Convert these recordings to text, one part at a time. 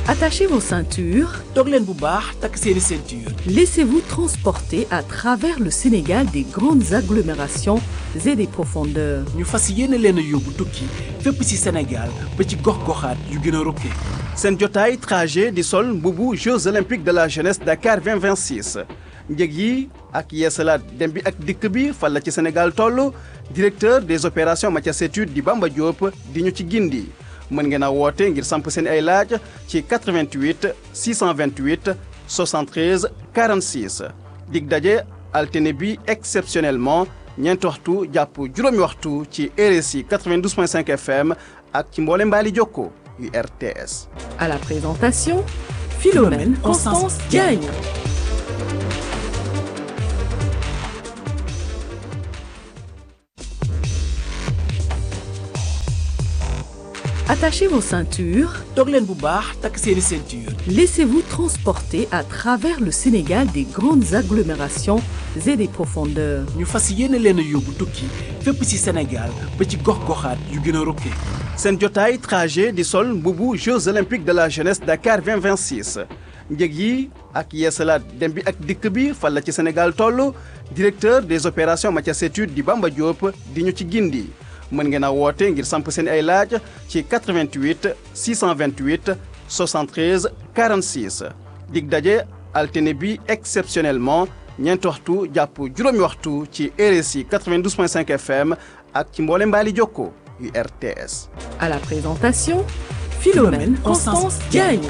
Attachez vos ceintures. toog leen bu baax takk seeni ceinture. Laissez-vous transporter à travers le Sénégal des grandes agglomérations et des profondeurs. ñu fas yéene leen a yóbbu tukki fépp ci Sénégal ba ci gox-goxaat yu gën a rokkee. seen jotaay trajet di sol mbubu Jeux olympiques de la jeunesse Dakar 2026 njëg yi ak yeesalaat dem bi ak dikk bi fan la ci Sénégal toll directeur des opérations Mathias Étude di Bamba Diop di ñu ci gindi mën ngeen a woote ngir samp seen ay laaj ci 88 628 73 46 dig daje altine bi exceptionnellement ñeenti waxtu jàpp juróomi waxtu ci RSI 92.5 FM ak ci mboole mbaali jokko yu RTS. À la présentation, Philomène Constance Diagne. Attachez vos ceintures. toog leen bu baax takk seeni ceinture. Laissez-vous transporter à travers le Sénégal des grandes agglomérations et des profondeurs. ñu fas yéene leen a yóbbu tukki fépp ci Sénégal ba ci gox-goxaat yu gën a rokkee. seen jotaay trajet di sol mbubu Jeux olympiques de la jeunesse Dakar 2026 njëg yi ak yeesalaat dem bi ak dikk bi fan la ci Sénégal toll directeur des opérations Mathias Étude di Bamba Diop di ñu ci gindi mën ngeen a woote ngir samp seen ay laaj ci 88 628 73 46 dig daje altine bi exceptionnellement ñeenti waxtu jàpp juróomi waxtu ci RSI 92.5 FM ak ci mboole mbaali jokko yu RTS. À la présentation, Philomène Constance Diagne.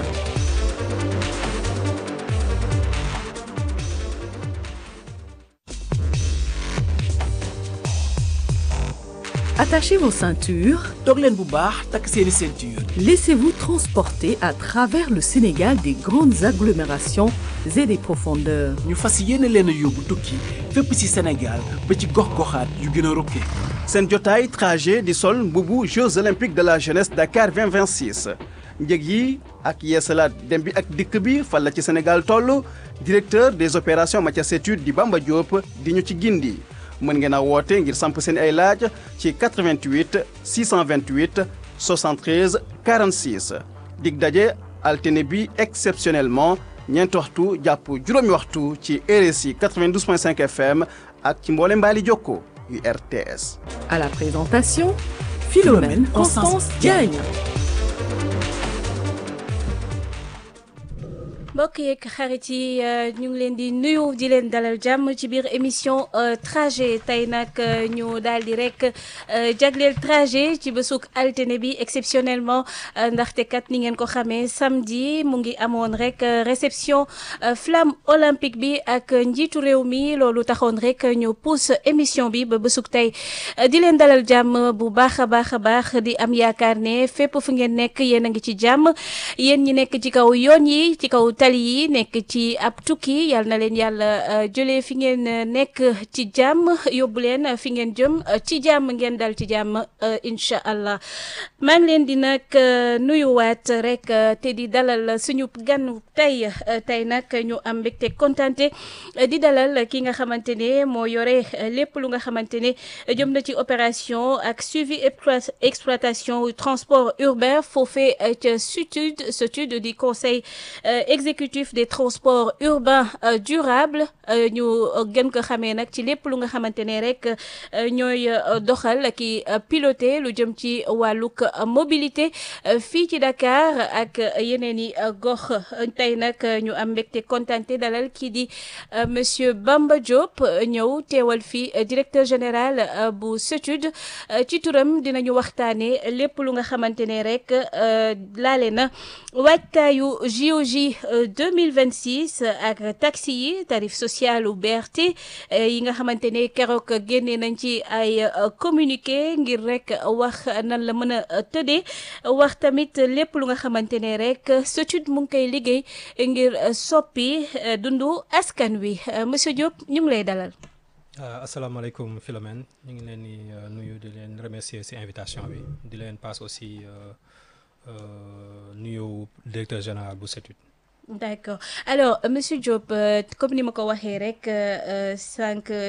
Attachez vos ceintures. toog leen bu baax takk seeni ceinture. Laissez-vous transporter à travers le Sénégal des grandes agglomérations et des profondeurs. ñu fas yéene leen a yóbbu tukki fépp ci Sénégal ba ci gox-goxaat yu gën a rokkee. seen jotaay trajet di sol mbubu Jeux olympiques de la jeunesse Dakar 2026 njëg yi ak yeesalaat dem bi ak dikk bi fan la ci Sénégal toll directeur des opérations Mathias Étude di Bamba Diop di ñu ci gindi mën ngeen a woote ngir samp seen ay laaj ci 88 628 73 46 dig daje altine bi exceptionnellement ñeenti waxtu jàpp juróomi waxtu ci RSI 92.5 FM ak ci mboole mbaali jokko yu RTS. À la présentation, Philomène Constance Diagne. mbokk yeeg xarit yi ñu ngi leen di nuyu di leen dalal jàmm ci biir émission trajet tey nag ñu daal di rek jagleel trajet ci bésug altine bi exceptionnellement ndaxte kat ni ngeen ko xamee samedi mu ngi amoon rek réception flamme olympique bi ak njiitu réew mi loolu taxoon rek ñu pousse émission bi ba bésug tey di leen dalal jàmm bu baax a baax a baax di am yaakaar ne fépp fu ngeen nekk yéen a ngi ci jàmm yéen ñi nekk ci kaw yoon yi ci kaw tali yi nekk ci ab tukki yal na leen yàlla jëlee fi ngeen nekk ci jàmm yóbbu leen fi ngeen jëm ci jàmm ngeen dal ci jàmm incha allah maa ngi leen di nag nuyuwaat rek te di dalal suñu gan tey tey nag ñu am mbégte kontante di dalal ki nga xamante ne moo yore lépp lu nga xamante ne jëm na ci opération ak suivi exploitation transport urbain foofee ca SUTUD SUTUD di conseil exécutif des transports urbains durables ñu gën ko xamee nag ci lépp lu nga xamante ne rek ñooy doxal ki piloté lu jëm ci wàllug mobilité fii ci Dakar ak yeneen i gox tey nag ñu am mbégte kontante dalal kii di monsieur Bamba Diop ñëw teewal fii directeur général bu SUTUD ci turam dinañu waxtaanee lépp lu nga xamante ne rek laale na waajtaayu JOJ 2026 ak taxi yi tarif social u BRT yi nga xamante ne keroog génne nañ ci ay communiqué ngir rek wax nan la mën a tëddee wax tamit lépp lu nga xamante ne rek SUTUD mu ngi koy liggéey ngir soppi dundu askan wi monsieur Diop ñu ngi lay dalal. asalaamaaleykum Philomène ñu ngi leen di nuyu di leen remercier ci invitation bi di leen passe aussi nuyu directeur général bu SUTUD. d'accord alors monsieur Diop comme ni ma ko waxee rek sànq